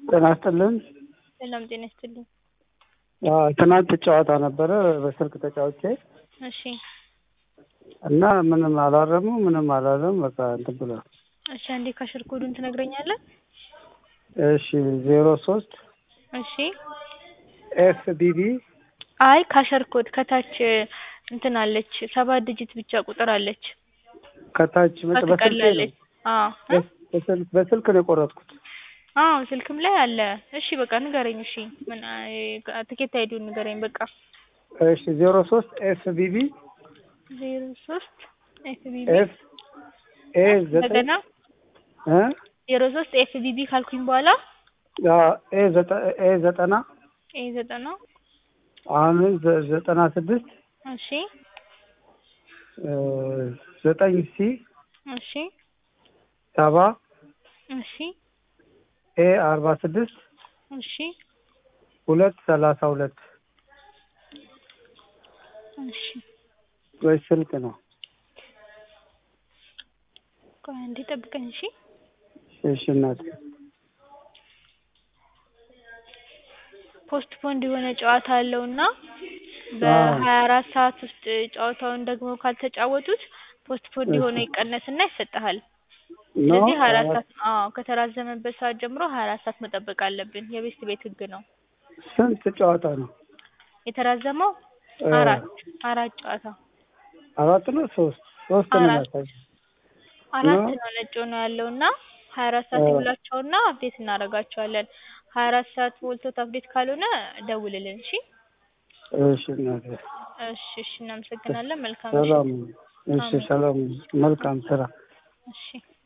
ጤና ይስጥልን። ሰላም ጤና ይስጥልኝ። አዎ፣ ትናንት ጨዋታ ነበረ በስልክ ተጫውቼ እሺ እና ምንም አላረሙ ምንም አላለም። በቃ እንትን ብሏል። እሺ፣ አንዴ ካሽር ኮዱን ትነግረኛለህ? እሺ ዜሮ ሶስት እሺ። ኤፍ ቢቢ አይ ካሸር ኮድ ከታች እንትን አለች፣ ሰባት ዲጂት ብቻ ቁጥር አለች። ከታች መጥ በስልክ ትቀላለች። አዎ እ? በስልክ በስልክ ነው የቆረጥኩት። አዎ ስልክም ላይ አለ። እሺ በቃ ንገረኝ። እሺ ምን አይ- ትኬት አይዲውን ንገረኝ በቃ። እሺ ዜሮ ሶስት ኤፍ ቢቢ ዜሮ ሶስት ኤፍ ቢቢ ኤፍ ኤ ዘጠኝ እንደገና እ ዜሮ ሶስት ኤፍ ቢቢ ካልኩኝ በኋላ አዎ፣ ኤ ዘጠ- ኤ ዘጠና ኤ ዘጠና አሁን ዘ- ዘጠና ስድስት እሺ እ ዘጠኝ ሲ እሺ ሰባ እሺ ኤ አርባ ስድስት እሺ ሁለት ሰላሳ ሁለት እሺ ወይ ስልክ ነው። ቆይ አንዴ ጠብቀኝ። እሺ እሺ እናቴ ፖስት ፖንድ የሆነ ጨዋታ አለውና በሀያ አራት ሰዓት ውስጥ ጨዋታውን ደግሞ ካልተጫወቱት ፖስት ፖንድ የሆነ ይቀነስና ይሰጥሃል። ነው ስለዚህ ሀያ አራት ሰዓት አዎ ከተራዘመበት ሰዓት ጀምሮ ሀያ አራት ሰዓት መጠበቅ አለብን። የቤስት ቤት ህግ ነው። ስንት ጨዋታ ነው? የተራዘመው እ አራት አራት ጨዋታ አራት ነው ሶስት ሶስት ነው አራት ያሳየው። አራት ነው? ነው ነጭ ነው ያለውና ሀያ አራት ሰዓት እ ይሙላቸውና አፕዴት እናደርጋቸዋለን። ሀያ አራት ሰዓት ሞልቶት አፕዴት ካልሆነ ደውልልን። እሺ እሺ እናቴ እሺ እሺ እናመሰግናለን። መልካም ሰላም ምሽት። እሺ ሰላም መልካም ስራ እሺ